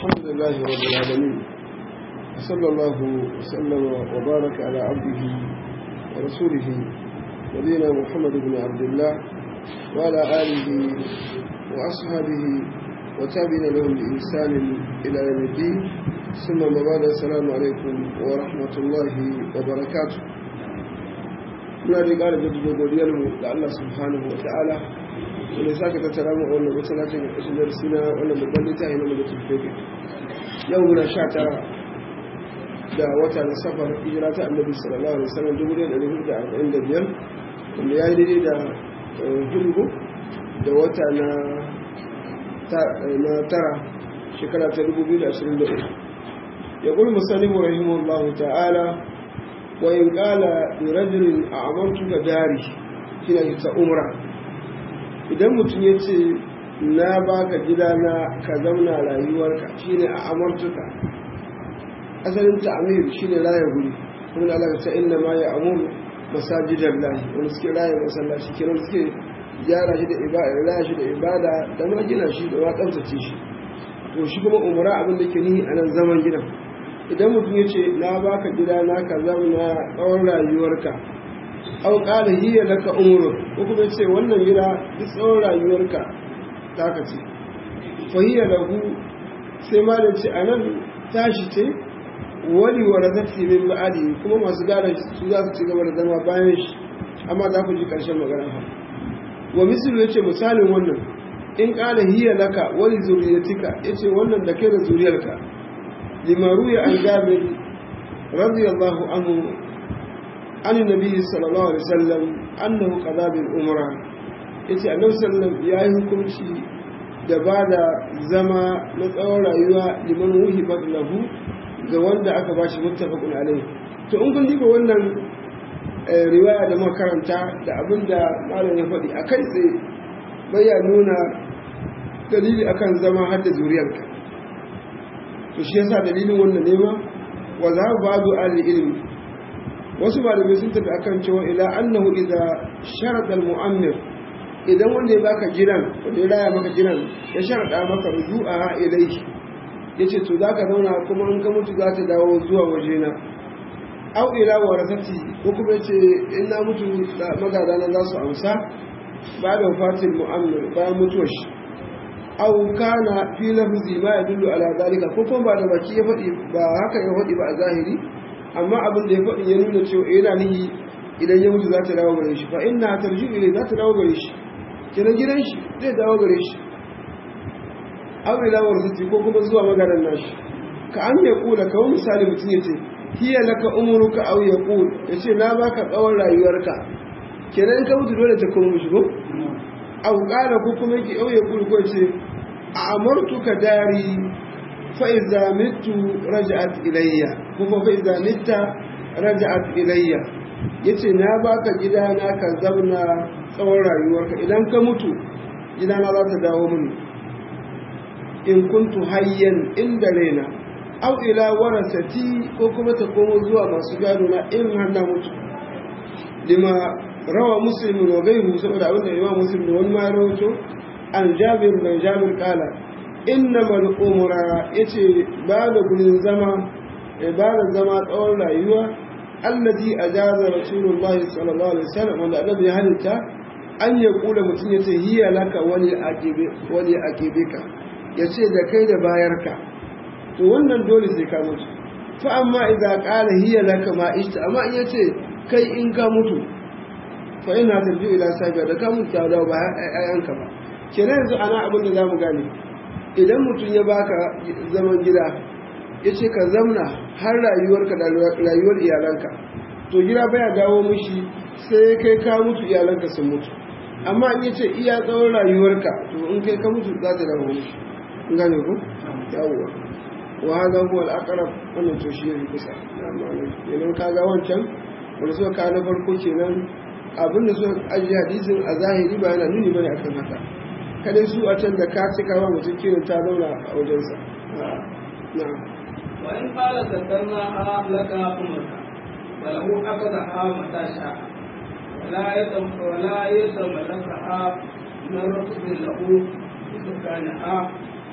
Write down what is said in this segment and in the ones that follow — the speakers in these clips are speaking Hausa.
الحمد لله رب العالمين صلى الله وسلم وبارك على عبده ورسوله نبينا محمد بن عبد الله وعلى آله وأصحابه وتابعين لهم بإحسان إلى يوم الدين ثم ما بعد السلام عليكم ورحمة الله وبركاته muna da ƙara jaddada godiyarmu ga Allah subhanahu wa ta'ala wanda saka tattara mu a wannan masallacin ƙarshen darasi na wannan babban littafi na malakin fege yau muna sha tara da wata na safar hijira ta annabi sallallahu alaihi wasallam dubu ɗaya ɗari hudu da arba'in da biyar wanda ya yi daidai da hudu da wata na tara shekara ta dubu biyu da ashirin da uku ya ƙul musallimu rahimahullahu ta'ala وإن قال لرجل أعمرتك داري هنا ta umra idan mutum ya ce na baka gidana ka zauna rayuwarka shine a amartuka asalin ta'amir shine raya guri kuma da Allah ta inna ma ya amuru masajidar lahi wani suke raya masallaci kenan suke gyara shi da ibada raya shi da ibada da ma gina shi da ma tsaftace shi to shi kuma umra abin da ke nihi a nan zaman gidan idan mutum ya ce na baka gida na ka zauna tsawon rayuwarka au ƙara hiya laka umru ko kuma ce wannan gida duk tsawon rayuwarka ta ka ce fa hiya lahu sai ma da ce anan tashi ce wani wa razati min ba'adi kuma masu gada su za su ci gaba da zama bayan shi amma za ku ji ƙarshen magana ha wa mislu yace misalin wannan in ƙara hiya laka wani zuriyatika yace wannan da kai da zuriyarka لما روي عن جابر رضي الله عنه عن النبي صلى الله عليه وسلم أنه قضى بالأمرة yace annabi sallam ya yi hukunci da ba da zama na tsawon rayuwa liman wuhi lahu ga wanda aka bashi muttafaqun alaihi to in kun diba wannan riwaya da makaranta da abin da malam ya faɗi a kai tsaye bai ya nuna dalili akan zama har da zuriyarka to shi yasa dalilin wannan nema wa za ba'du ahli ilmi wasu malamai sun tafi akan cewa ila annahu idza sharada al-mu'ammir idan wanda ya baka jiran wanda ya raya maka jiran ya sharada maka ruju'a ilayhi yace to zaka zauna kuma in ka mutu za ta dawo zuwa wajena aw ila warasati ko kuma yace in na mutu magada na za su amsa ba da wafatil mu'ammir bayan mutuwar shi aw kana fi lafzi ma yadullu ala zalika ko kuma ba da baki ya faɗi ba haka ya faɗi ba a zahiri amma abin da ya faɗi ya nuna cewa yana nihi idan ya mutu za ta dawo gare shi fa inna tarji'u ilay za ta dawo gare shi kenan gidan shi zai dawo gare shi aw ila warzati ko kuma zuwa maganar nashi ka an ya kula kawai misali mutum ya ce hiya laka umruka aw yaqul yace na baka tsawon rayuwarka kenan in ka mutu dole ta kuma shi ko aw qala ko kuma yake aw yaqul ko ce amartuka dari fa idza mitu raja'at ilayya kuma fa idza mitta raja'at ilayya yace na baka gida na ka zauna tsawon rayuwarka idan ka mutu gida na za ta dawo mini in kuntu hayyan inda raina aw ila warasati ko kuma ta komo zuwa masu gado na in har na mutu lima rawa muslim wa gairu saboda abin da imam muslim da wani ma rawaito an jabir da jabir kala innama al-umra yace ba da gurin zama ibada zama tsawon rayuwa allati ajaza rasulullah sallallahu alaihi wasallam wanda annabi ya halitta an ya kula mutum yace hiya laka wani aqibi wani aqibika yace da kai da bayarka to wannan dole sai ka mutu fa amma idza qala hiya laka ma ishta amma in yace kai in ka mutu fa ina tarji ila sabiya da ka mutu da ba ayanka ba kenan yanzu ana abin da zamu gane idan mutum ya baka zaman gida yace ka zamna har rayuwarka da rayuwar iyalanka to gida baya dawo mishi sai kai ka mutu iyalanka sun mutu amma in yace iya tsawon rayuwarka to in kai ka mutu za ta dawo mishi in gane ku yawwa wa hada huwa al-aqrab wannan to shi ne kusa amma ne kaga wancan wanda suka kawo na farko kenan abin da suka ajiye hadisin a zahiri ba yana nuni bane akan haka kadai su a can da ka ci kawo mutum kiran ta zauna a wajensa na'am wa in qala zakarna ha laka umrka wa lahu akada ha mata sha wala yatam wala yatam laka ha من ركب له سكانها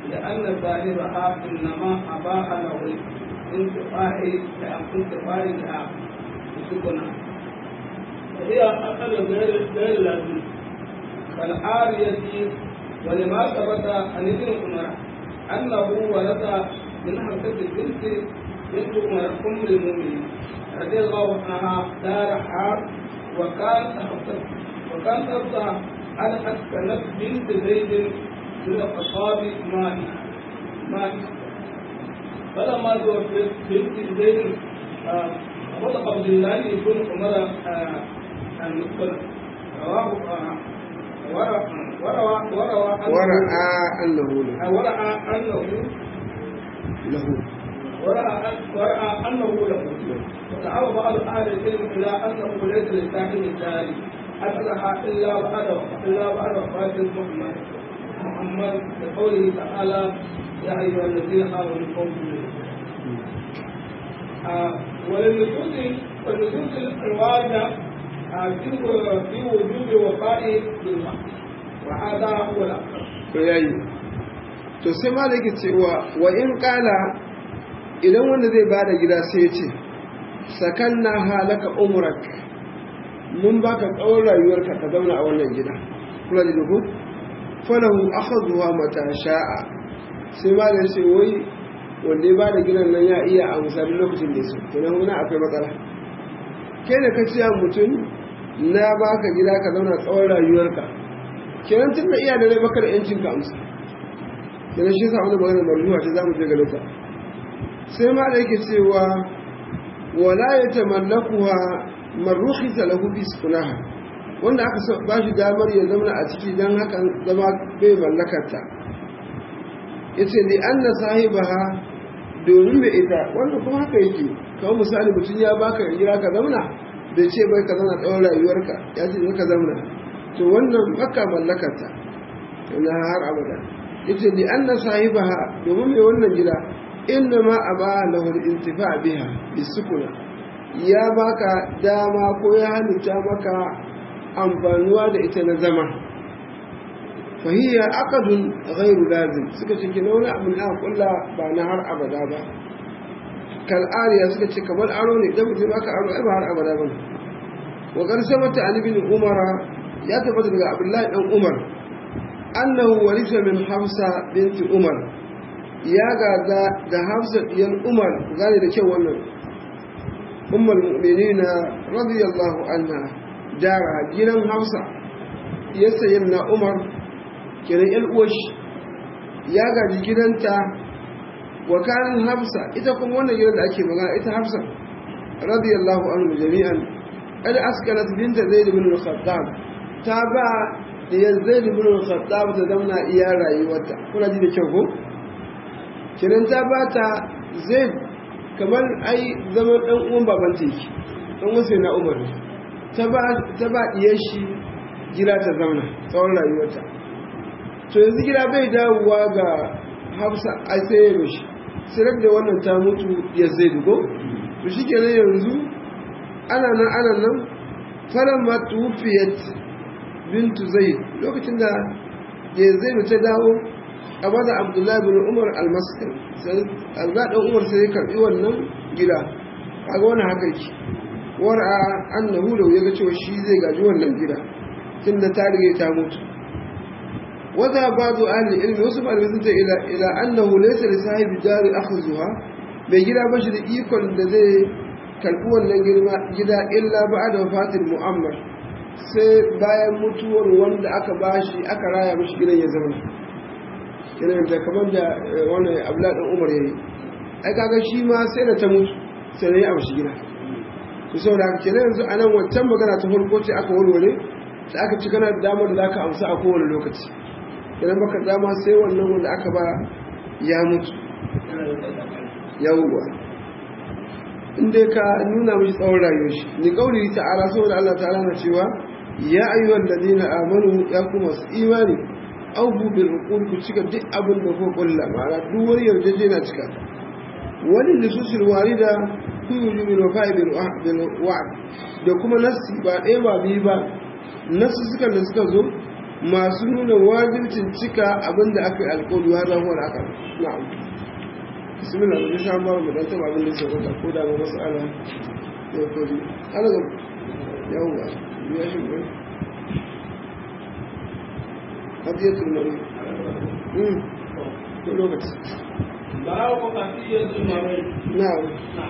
لأن صاحبها إنما أباح له الانتفاع الانتفاع بها بسكنها وهي أقل غير غير لازم كالعارية ولما ثبت عن ابن عمر أنه ورث من حمزة بنت بنت عمر أم المؤمنين رضي الله عنها دار حار وكان وكان ترضى أن أسكنت بنت زيد من الخطاب ماء ماء فلما توفيت بنت زيد خلق عبد الله بن عمر المقبل رواه وروى وروى ورأى أنه له ورأى أنه له ورأى ورأى أنه له وتعرض بعض أهل العلم إلى أنه ليس للساكن الجاري أصلح إلا بعد إلا بعد وفاة محمد محمد بقوله تعالى يا أيها الذين آمنوا قوموا وللنصوص والنصوص الواردة في في وجوب وفاء بالماء وهذا هو الأكثر. to yayi to sai ma da yake cewa wa in kala idan wanda zai bada gida sai ya ce sakanna halaka umrak mun baka tsawon rayuwarka ka zauna a wannan gida kula da dubu falahu akhadhuha mata sha'a sai ma da sai wai wanda ya bada gidan nan ya iya a misali lokacin da su kenan wani akwai matsala ke da ka ciya mutum na baka gida ka zauna tsawon rayuwarka kenan tun da iya da rai baka da yancin ka amsa kenan shi yasa wani magana marjuwa ta zamu je ga lokacin sai ma da yake cewa wala ya tamallakuha man rukhisa lahu bi sukunaha wanda aka ba shi damar ya zama a ciki dan hakan zama bai mallakarta yace li anna sahibaha domin da ita wanda kuma haka yake kawai misali mutum ya baka jira ka zauna bai ce bai ka zauna tsawon rayuwarka ya ce ka zauna to wannan baka mallakarta na har abada yace li anna sahibaha domin mai wannan gida inna ma aba lahu al-intifa biha bisukuna ya baka dama ko ya halitta maka amfanuwa da ita na zama fahiyya aqdun ghairu lazim suka ce kina wani abu na kulla ba na har abada ba kal ariya suka ce kamar aro ne dan mutum aka aro ai ba har abada ba wa qad sabata ali bin umara ya tabbata daga abdullahi dan umar annahu warisa min hafsa binti umar ya gada da hafsa diyan umar gane da kyau wannan ummul mu'minina radiyallahu anha dara gidan hafsa ya sayin na umar kiran yan uwashi ya gaji gidanta wa kanin hafsa ita kuma wannan gidan da ake magana ita hafsa radiyallahu anhu jami'an ad askanat binta zaid bin al-khattab ta ba diyar zaid bin al-khattab ta zauna iya rayuwarta kuna ji da kyau ko kiran ta ba ta zaid kamar ai zaman dan uwan baban ta yake dan wasu na umar ta ba ta ba diyar shi gida ta zauna tsawon rayuwarta to yanzu gida bai dawowa ga hafsa a sai ya roshi sirar da wannan ta mutu ya zai dugo to shi kenan yanzu ana nan ana nan falon ma tufiyat bintu zai lokacin da ya zai ta dawo a bada abdullahi bin umar almaskin alzaɗin umar sai ya karɓi wannan gida a ga wani haka yake wara annahu da ya ga cewa shi zai gaji wannan gida tun da ta rige ta mutu وذهب بعض أهل العلم وصف المثلة إلى إلى أنه ليس لصاحب الدار أخذها بيجرى بشر إيكون الذي كالقوة جدا إلا بعد وفاة المؤمر sai bayan mutuwar wanda aka bashi aka raya mashi gidan ya zama kenan da kamar da wani abla dan umar yayi ai kaga shi ma sai da ta mutu sai da ya amshi gida to saboda haka kenan yanzu anan wancan magana ta farko ce aka warware sai aka ci kana da damar da zaka amsa a kowane lokaci idan baka dama sai wannan wanda aka ba ya mutu yawwa inda ka nuna mishi tsawon rayuwar shi ni kauli ta'ala saboda Allah ta'ala na cewa ya ayyuhal ladina amanu ya kuma su imani aufu bil uqul ku cika duk abin da ku kulla ma'ana duk wani yarjejena cika ta wani nususul warida ku yujubu bil wafa'i bil wa'd da kuma nasi ba ɗaya ba biyu ba nasu suka da suka zo masu nuna wajibcin cika abin da aka yi alƙawari har zahuwar aka na'am bismillah da bisa ba mu dan taba abin da sai ka ko da mu masala ya kodi ana ga yawa ya shi ne hadiyatul mari mm ko lokaci باب قضية المريض na'am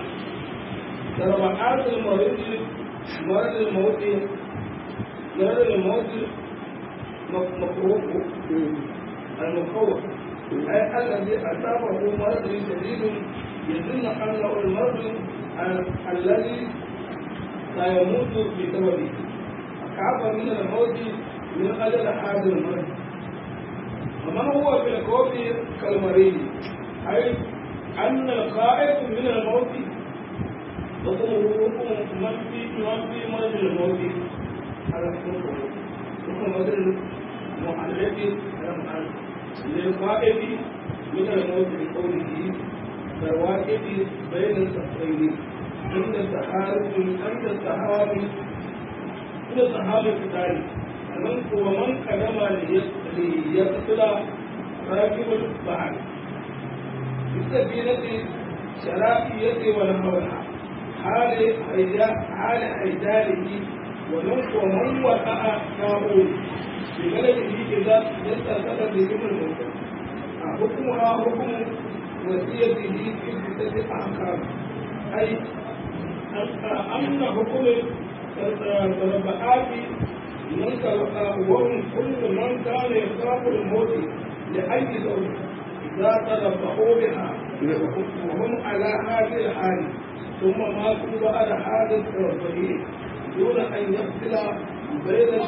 ضربات المريض مرض الموت مرض الموت مكروه mm المخوف أي الذي أصابه مرض شديد يظن أنه المرض ال- الذي سيموت بسببه أخاف من الموت من أجل هذا المرض ومن هو في الخوف كالمريض أي أن الخائف من الموت حكمه حكم من في من في مرض الموت على حكمه حكم مرض المعلق للخائف من الموت بقوله كالواقف بين الصفين عند السحاب عند السحاب عند السحاب القتال ومن ومن قدم ليقتل راكب البحر بالسفينة شرائية ونحوها حال حيدا- حال حيدانه ومن ومن وقع كابول ببلده إذا يستأثر بهم الموت حكمها حكم وصيته في ستة أحكام أي أن حكم الربعات من وهم كل من كان يخاف الموت لأي زوج إذا تربحوا بها وهم على هذه الحال ثم ماتوا بعد هذا التربيه دون أن يفصل بين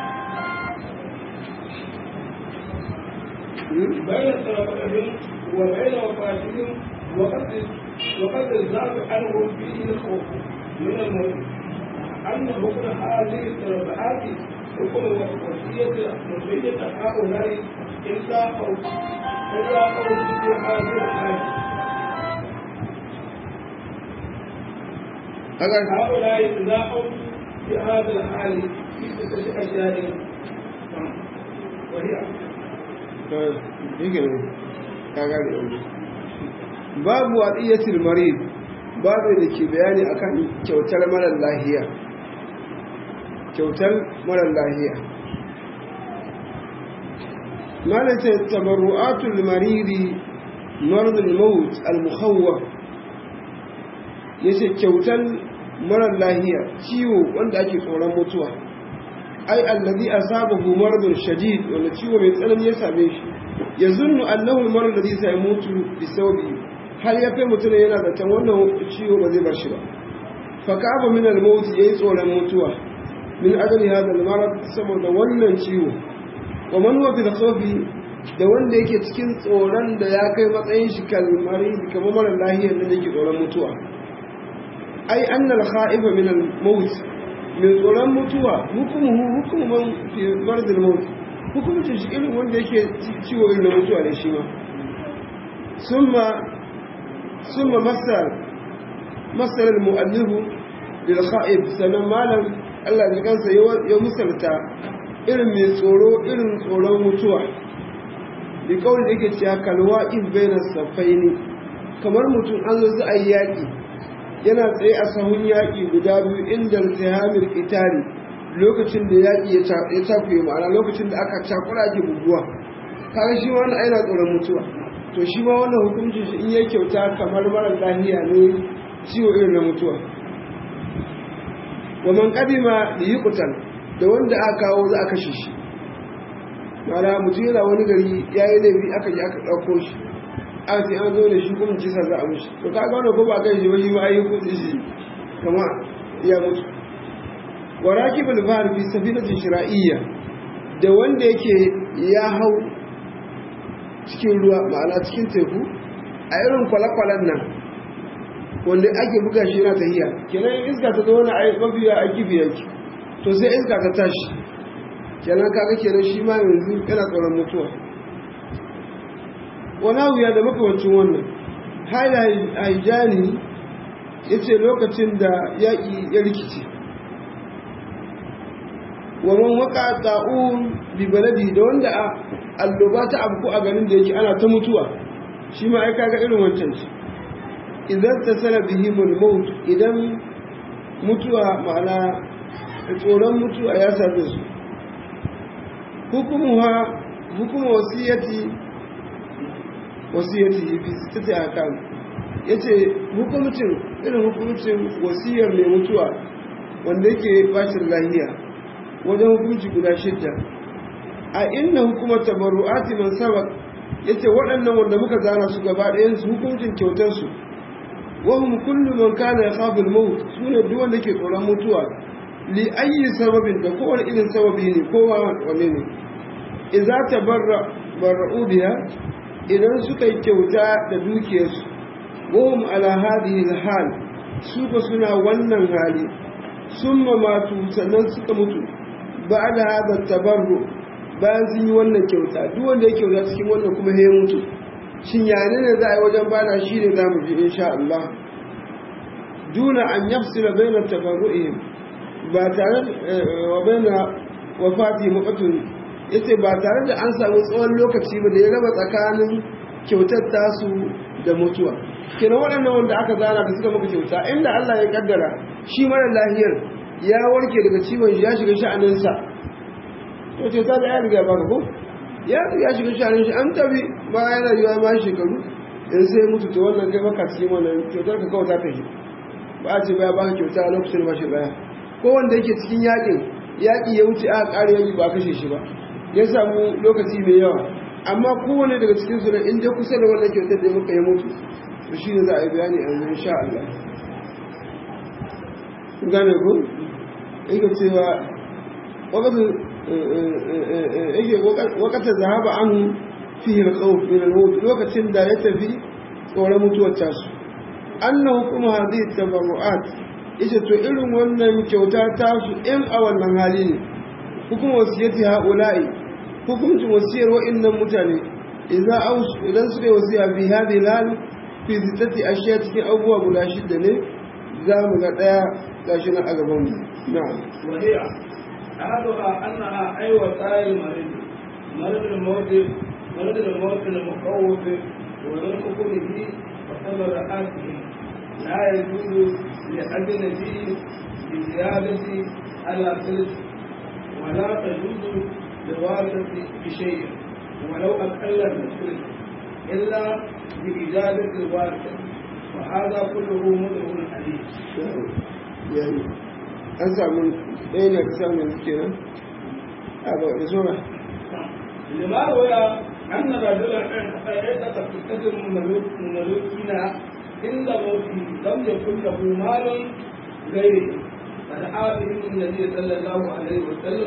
بين تربهم وبين وفاتهم وقد وقد زاد عنهم فيه الخوف من الموت أن حكم هذه التربعات حكم وصية وصية هؤلاء إلا أو إلا أو في هذه الحال haka هؤلاء إذا أو في هذا الحال في ستة أشياء وهي yake ne ka gane yanzu babu wadiyatul marid babu da ke bayani akan kyautar marar lahiya kyautar marar lahiya malaka tabarru'atul maridi marad al-maut al-mukhawwaf yace kyautar marar lahiya ciwo wanda ake tsoron mutuwa ai allazi asabahu maradun shadid wanda ciwo mai tsanani ya same shi yazunnu annahu almarad alladhi sayamutu bisawbi har ya kai mutum yana da tan wannan ciwo ba zai bar shi ba fa ka'aba min almaut yayi tsoron mutuwa min ajli hada almarad saboda wannan ciwo wa man huwa bil khawfi da wanda yake cikin tsoron da ya kai matsayin shi kalmari kamar mara lahiyar da yake tsoron mutuwa ai annal kha'ifa min al-maut min tsoron mutuwa hukumuhu hukuman fi mardil maut hukumcin shi irin wanda yake ciwo irin na mutuwa ne shi ma summa summa masal masal al-mu'allifu lil kha'if sanan malam Allah ya kansa ya musalta irin mai tsoro irin tsoron mutuwa bi kawai da yake cewa kalwa in bayna safaini kamar mutum an zo za a yi yaƙi yana tsaye a sahun yaƙi guda biyu inda tihamil itari lokacin da yaƙi ya takuye ma'ana lokacin da aka cakura ake buguwa kaga shi wani aina tsoron mutuwa to shi ma wannan hukuncin shi in ya kyauta kamar mara lahiya ne ciwo irin na mutuwa wa man qadima li yuqtal da wanda aka kawo za a kashe shi ma'ana mutum yana wani gari yayi laifi aka yi aka ɗauko shi a sai an zo da shi kuma kisa za a mushi to kaga wannan ko ba kai shi ba shi ma ayi kudi shi kama ya mutu wa rakibul bahr fi safinatin shira'iyya da wanda yake ya hau cikin ruwa ma'ana cikin teku a irin kwale-kwalen nan wanda ake buga shi yana tahiya kenan iska ta zo wani ai mafiya a kifi yanki to sai iska ta tashi kenan kaga kenan shi ma yanzu yana tsoron mutuwa wani wuya da makamancin wannan haijani ya ce lokacin da yaƙi ya rikice wa man waka ta'un bi baladi da wanda a alloba ta abu a garin da yake ana ta mutuwa shi ma ai kaga irin wancan ce idan tasala bihimul maut idan mutuwa ma'ana tsoron mutuwa ya same su hukumuha hukumu wasiyati wasiyati fi sittati ahkam yace hukumcin irin hukumcin wasiyar mai mutuwa wanda yake bashir lahiya wajen hukunci guda shidda a inna hukumar tabarru'ati man sabaq yace waɗannan wanda muka zana su gaba ɗayan su hukuncin kyautar su wa hum kullu man kana yakhafu al-maut sune duk wanda ke tsoron mutuwa li ayyi sababin da kowane irin sababi ne kowa wanne ne idza tabarra barra'u biha idan suka yi kyauta da dukiyarsu wahum ala hadhihi al-hal su ba suna wannan hali summa matu sannan suka mutu ba'da hadha tabarru bayan sun yi wannan kyauta duk wanda ya kyauta cikin wannan kuma ya mutu shin yane ne za a yi wajen bada shi ne za mu ji insha Allah duna an yafsila baina tabarru'ihim ba tare wa baina wafati muqatun yace ba tare da an samu tsawon lokaci ba da ya raba tsakanin kyautar tasu da mutuwa kenan waɗannan wanda aka zana da suka maka kyauta inda Allah ya kaddara shi mara lahiyar ya warke daga ciwon ya shiga sha'aninsa to ce ta da ya riga baka ko ya ya shiga sha'anin shi an tabi ba yana yiwa ma shekaru in sai mutu to wannan kai baka cikin wannan kyautar ka kawai ta tafi ba a ce ba ya baka kyauta a lokacin ba shi baya ko wanda yake cikin yakin yaki ya wuce aka ƙara yaki ba kashe shi ba ya samu lokaci mai yawa amma kowane daga cikin su in dai kusa da wannan kyautar da muka yi mutu to shine za a yi bayani a yanzu insha Allah gane ko yake cewa wakati yake wakati zahaba an fihi al-khawf min al-maut lokacin da ya tafi tsoron mutuwar tasu annahu kuma hadhihi tabarruat yace to irin wannan kyauta tasu in a wannan hali ne hukum wasiyati haula'i hukuncin wasiyar wa'annan mutane idan aus idan suka yi wasiya bi hadhihi al fi sittati ashiya cikin abubuwa guda shida ne za mu ga daya gashi na a gaban mu na'am وهي أحدها أنها أي وسائل المريض مرض الموت مرض الموت المخوف ورزق به وصبر آته لا يجوز لأجنبي بزيادة على ثلث ولا تجوز لوارث بشيء ولو أقل من ثلث إلا بإجازة الوارث وهذا كله مدعو عليه. يعني an samu ɗaya ne ka samu kenan a ba da zuwa لما روي أن رجلا عتق ستة مملوكين عند موته لم يكن له مال غيره فدعا بهم النبي صلى الله عليه وسلم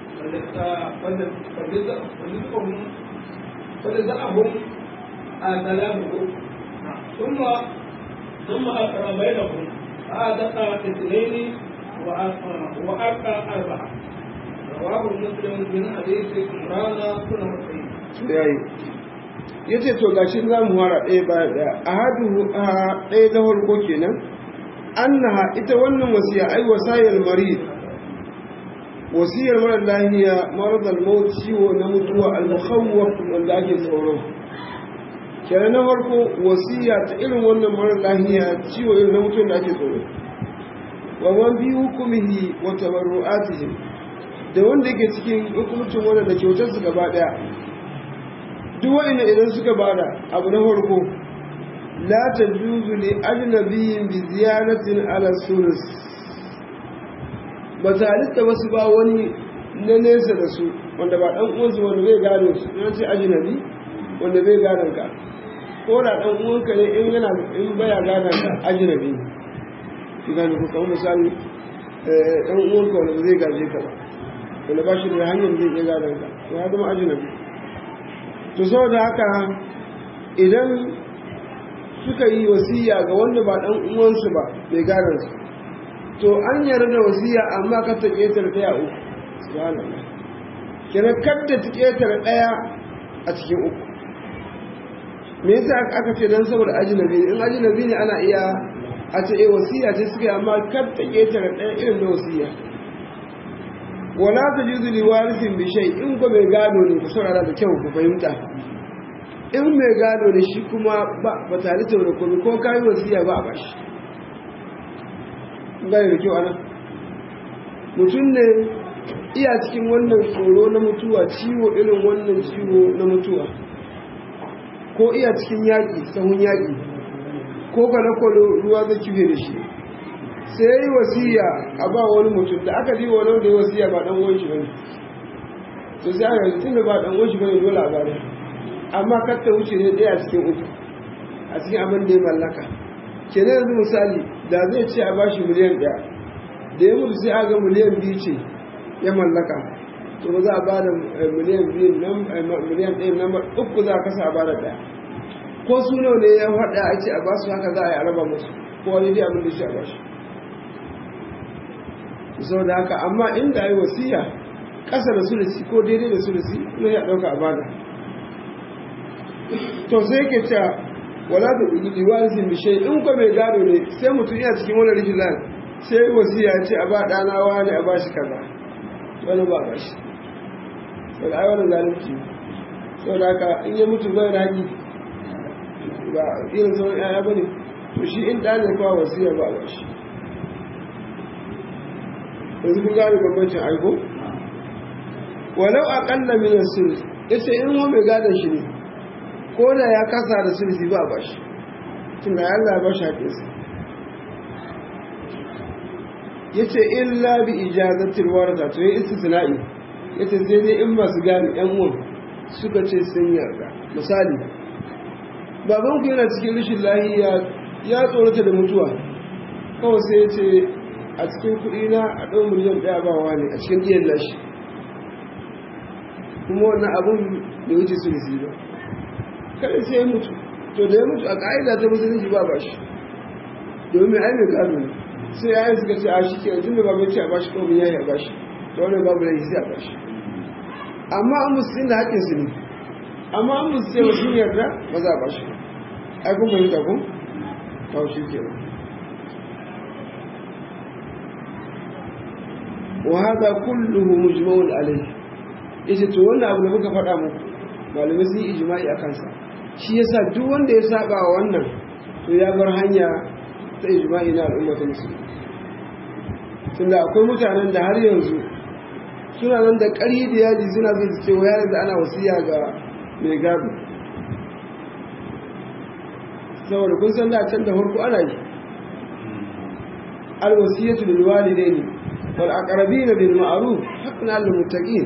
فرزقهم فرزقهم سلامه ثم ثم أقرأ بينهم فأدق اثنين وأبقى أربعة رواه مسلم من حديث عمران بن حسين yayi ya ce to gashi za mu fara ɗaya bayan ɗaya a hadu a ɗaya na farko kenan annaha ita wannan wasiya ai wasayar mari wasiyar mara lahiya maradal maut ciwo na mutuwa al-mukhawwaf wanda ake tsoro kenan na farko wasiya ta irin wannan mara lahiya ciwo irin na mutuwa da ake tsoro wa man bi hukumihi wa tabarru'atihim da wanda yake cikin hukumcin wanda da kyautar su gaba daya duk wanda idan suka bada abu na farko la tajuzu li ajnabiyyin bi ziyaratin ala sulus ba ta halitta wasu ba wani na nesa da su wanda ba dan uwansu wanda zai gado su in ce ajnabi wanda zai gadon ka ko da dan uwanka ne in yana in baya gadon ka ajnabi ki gane ko kamar misali dan uwanka wanda zai gaje ka ba wanda ba shi da hanyar zai iya gadon ka to ya zama ajnabi to saboda haka idan suka yi wasiya ga wanda ba dan uwansu ba mai gadon su to an yarda da wasiya amma ka ta ƙetare ɗaya uku subhanallah kenan kadda ta ƙetare ɗaya a cikin uku me yasa aka ce dan saboda ajnabi in ajnabi ne ana iya a ce eh wasiya ce suka yi amma kar ta ƙetare ɗaya irin na wasiya wala ta juzu liwarisin bishai in ko mai gado ne ku saurara da kyau ku fahimta in mai gado ne shi kuma ba tare da wani ko kayi wasiya ba a bashi gane da kyau ana mutum ne iya cikin wannan tsoro na mutuwa ciwo irin wannan ciwo na mutuwa ko iya cikin yaƙi sahun yaƙi ko kwale-kwale ruwa zai kife da shi sai ya yi wasiya a ba wani mutum da aka ji wani da ya wasiya ba ɗan wani shi bane to sai aka yi tun da ba ɗan wani shi bane dole a bada amma kar ta wuce ne ɗaya cikin uku a cikin abin da ya mallaka kenan yanzu misali da zai ce a bashi miliyan ɗaya da ya mutu sai a ga miliyan biyu ce ya mallaka to ba za a ba da miliyan biyu miliyan ɗaya nan uku za a kasa a ba da ɗaya ko su nawa ne ya faɗa a ce a ba su haka za a yi a raba musu ko wani dai abin da shi a ba shi sau da haka amma inda yi wasiya ƙasa da sulisi ko daidai da sulisi na ya ɗauka a bada to sai yake cewa wala da liwansin bishe in ko mai gado ne sai mutum yana cikin wani rikin lan sai wasiya ce a ba ɗana wani a ba shi kaza wani ba ba shi sau da aiwanin zalunci sau da haka in ya mutu bai ragi ba irin sauran yaya ba ne to shi in ɗane kwa wasiya ba ba shi yanzu kun gane bambancin aiko walau a ƙalla minan sulus ya ce in wa mai gadon shi ne ko da ya kasa da sulsi ba ba shi tun da Allah ba shi haƙinsa ya ce illa bi ijazatil warata to ya istisna'i ya ce sai dai in masu gane yan uwan suka ce sun yarda misali baban ku yana cikin rashin lahiya ya tsorata da mutuwa kawai sai ya ce a cikin kuɗi na a ɗau miliyan ɗaya ba wa ne a cikin ɗiyan lashi kuma wannan abun da wuce su ba kada sai ya mutu to da ya mutu a ƙa'ida ta musulunci ba ba shi domin ai mai gado ne sai ya yi suka ce a shi ke yanzu da babu ce a bashi ko bin yayi a bashi da wani babu laifi sai a bashi amma an musulun da haƙƙin su ne amma an musulun sai wasu yarda ba za a bashi ai kun fahimta kun kawo shi ke wa hada kulluhu mujma'un alayhi yace to wannan abu da muka faɗa muku malamai sun yi ijma'i a kansa shi yasa duk wanda ya saba wa wannan to ya bar hanya ta ijma'i na al'umma ta musulmi tunda akwai mutanen da har yanzu suna nan da ƙarfi da yaji suna zai su ce wa yaran da ana wasiya ga mai gado saboda kun san da can da farko ana yi alwasiyatu lil walidaini wal aqrabina bil ma'ruf haqqan lil muttaqin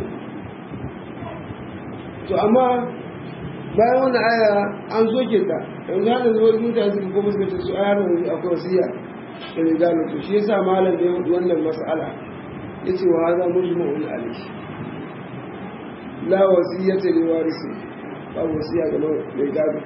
to amma bayan wannan aya an soke ta yanzu hada zuwa mutane suka koma suka ce su aya yanzu akwai wasiya da mai gano to shi yasa malam da ya hudu wannan mas'ala ya ce wa haza mujma'un alayhi la wasiyata li warisi ba wasiya ga mai gado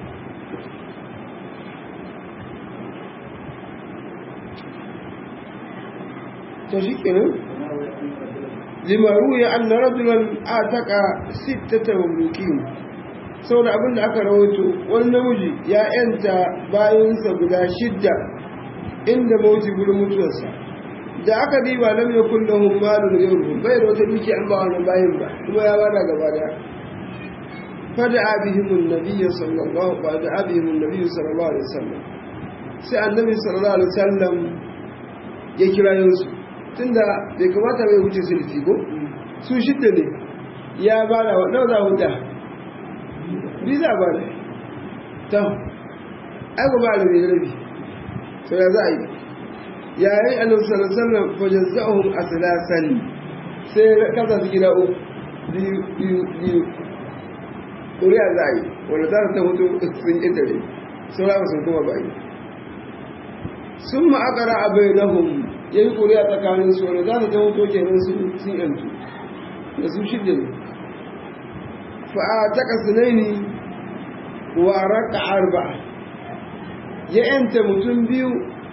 to shi kenan lima ruya anna rajulan ataka sittata mamlukin saboda abin da aka rawaito wani namiji ya yanta bayansa guda shidda inda mauti gurin mutuwarsa da aka diba lam yakun lahum malun ghayruhum bai da wata duki an ba wannan bayin ba kuma ya bada gaba da fada bihim an-nabiy sallallahu alaihi wa bihim an-nabiy sallallahu alaihi wasallam sai annabi sallallahu alaihi wasallam ya kira yansu tunda bai kamata bai wuce sulfi ko su shidda ne ya bada wa nawa za huta bi za ba ne ta ai ba da ne rabi to ya za a yi yayin annabi sallallahu alaihi wasallam fa jazzahum aslasan sai kasa su gida uku biyu biyu biyu ƙuri'a za a yi wanda za ta mutu sun ƙetare sun rama sun kuma bayi sun ma'akara a bai nahun ya yi ƙuri'a tsakanin su wanda za ta mutu kenan sun yantu da su shidda ne fa'a ta kasinai wa raka arba ya yanta mutum biyu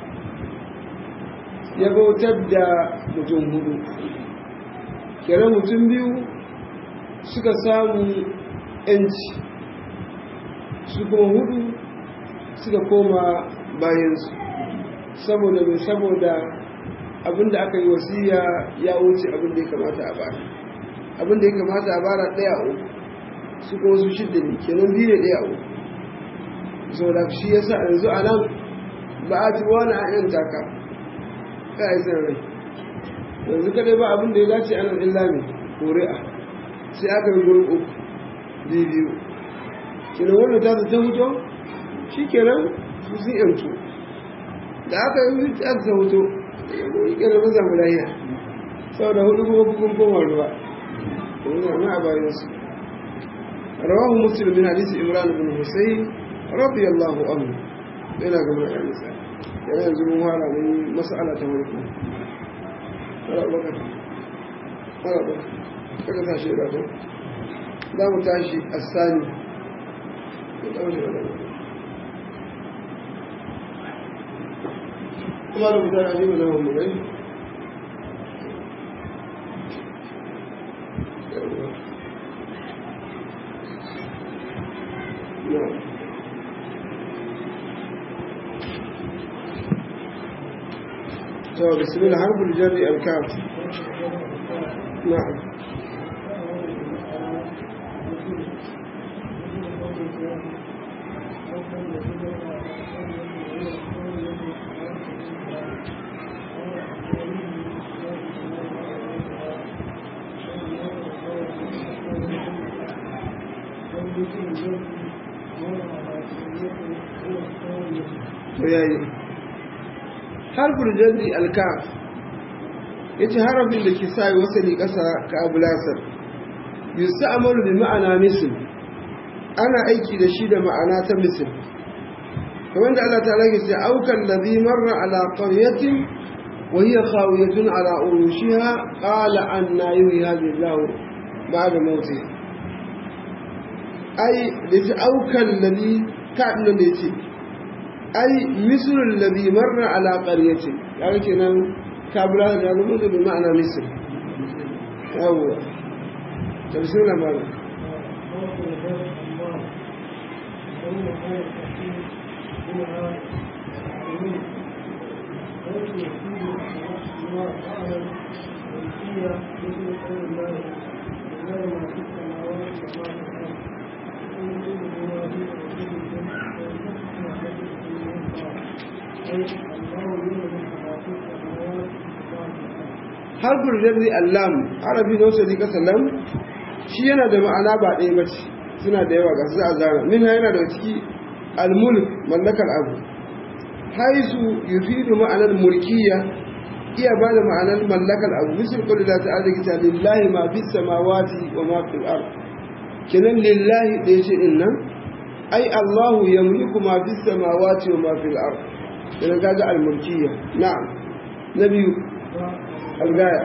ya bautar da mutum hudu kere mutum biyu suka samu yanci su kuma hudu suka koma bayansu saboda mai saboda abinda aka yi wasiya ya wuce abinda ya kamata a bara abinda ya kamata a bara ɗaya a uku su kuma su shidda ne kenan biyu ne ɗaya a uku saboda shi ya sa yanzu a nan ba a ci wani a yan taka ka yi san rai yanzu kadai ba abin da ya dace a nan illa ne ƙuri'a sai aka yi gurin uku biyu biyu kenan wannan ta ta huto shi kenan su sun yantu da aka yi aka ta huto yi kenan mun samu lahiya saboda hudu kuma kukun koma ruwa yanzu na a bayansu rawahu muslim min hadisi imran bin husayn radiyallahu anhu yana ga mai nisa yana yanzu mun fara mun mas'ala ta farko wala baka wala baka kaga tashi da to za mu tashi asani kuma da mutane ne na mu gai Yeah. تو بسم الله حرف الجر الكاف نعم yayi harfin jarri alkaf ya ce harafin da ke sa yi wasali ƙasa ka abu lasar yusu amalu bi ma'ana misil ana aiki da shi da ma'ana ta misil kamar da Allah ta lage ce aukan ladhi marra ala qaryatin wa hiya khawiyatun ala urushiha qala anna yuhyi hadhihi Allah ba'da mawti ai da ce aukan ladhi ka nan da yace ai mislul ladhi marra ala qaryatin kaga kenan kabula da zama da bi ma'ana misl yawa tafsir mal harfin jarri allam arabi da wasu rika sallam shi yana da ma'ana ba ɗaya ba ce suna da yawa ga su a zara min yana da ciki almulk mallakar abu haisu yufidu ma'anar mulkiya iya ba da ma'anar mallakar abu misal kullu la ta'ala kita lillahi ma fi samawati wa ma fil ard kenan lillahi da yace din nan ai Allahu yamliku ma fi samawati wa ma fil ard kenan kaga almulkiya na'am nabiyu الغاية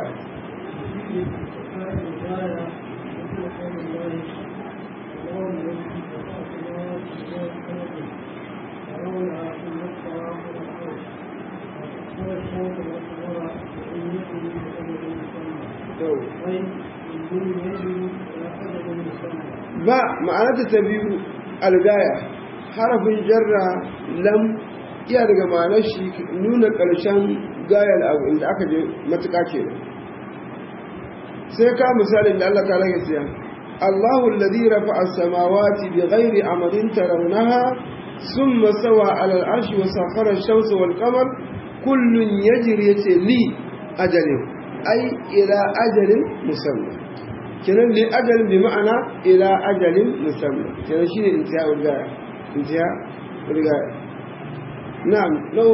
ba ma'anarta ta biyu algaya harafin jarra lam iya daga ma'anar shi nuna ƙarshen gayar abu inda aka je matuƙa ke sai ka misalin da Allah ta rage siya Allahu alladhi rafa'a as-samawati bighairi amadin tarawnaha thumma sawa 'ala al-'arshi wa sakhara ash-shamsa wal-qamar kullun yajri yace li ajalin ay ila ajalin musamma kenan li ajalin bi ma'ana ila ajalin musamma kenan shine intiha gaya intiha gaya na'am law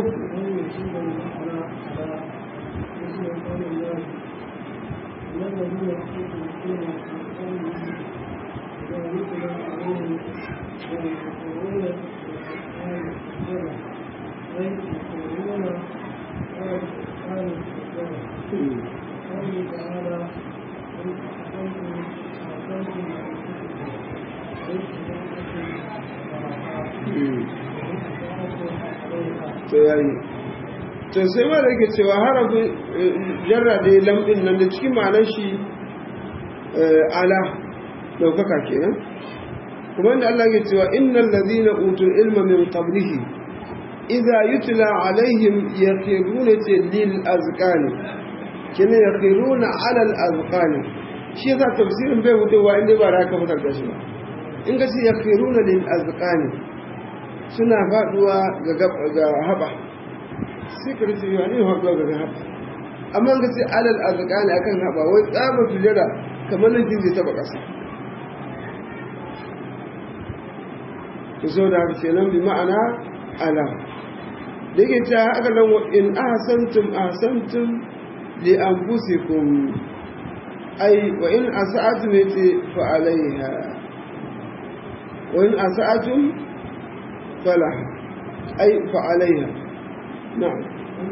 to yayi to sai ma da yake cewa harafin jarra da lamɗin nan da cikin ma'anar shi ala ɗaukaka kenan kuma da Allah ke cewa innal ladhina utul ilma min qablihi idza yutla alaihim yaqiruna lil azqani kina yaqiruna ala al azqani shi yasa tafsirin bai wucewa inda ba da ka fitar da shi ba in ka ce yaqiruna lil azqani suna faduwa ga ga haba sai ka rufe yawa ne faduwa ga haba amma ka ce alal azqani akan haba wai tsaba sujada kamar nan zai taba kasa to so da haka kenan bi ma'ana ala da yake cewa haka nan in ahsantum ahsantum li anfusikum ay wa in asa'atum yati fa alaiha wa in asa'atum fala ay fa alaiha na'am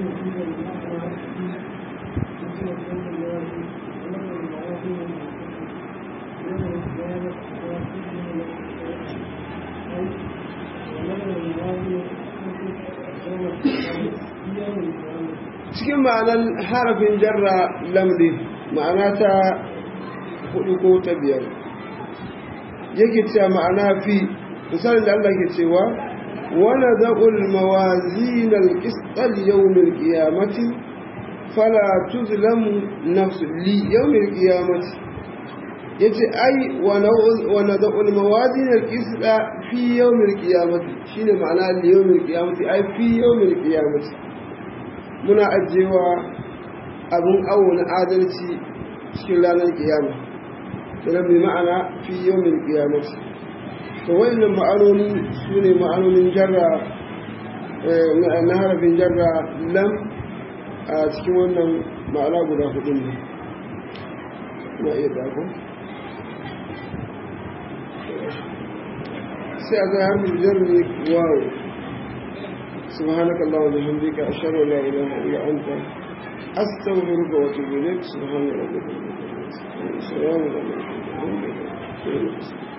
cikin ma'anar harafin jarra lamri ma'ana ta hudu ko ta biyar yake cewa ma'ana fi misalin da Allah ke cewa wani zaɓul mawazinal ƙisɗal yawmin ƙiyamati fala tuzlamu nafsu li yawmin ƙiyamati ya ce ai wani zaɓul mawazinal ƙisɗa fi yawmin ƙiyamati shi ne ma'ana li yawmin ƙiyamati ai fi yawmin ƙiyamati muna ajiyewa abin awo na adalci cikin ranar kiyama sannan mai ma'ana fi yawmin kiyamati to wannan ma'anoni su ne ma'anonin jarra na harafin jarra lam a cikin wannan ma'ana guda hudu ne na iya dako sai a ga harfin jarri wawo سبحانك اللهم وبحمدك أشهد أن لا إله إلا أنت أستغفرك وأتوب إليك سبحان ربك السلام عليكم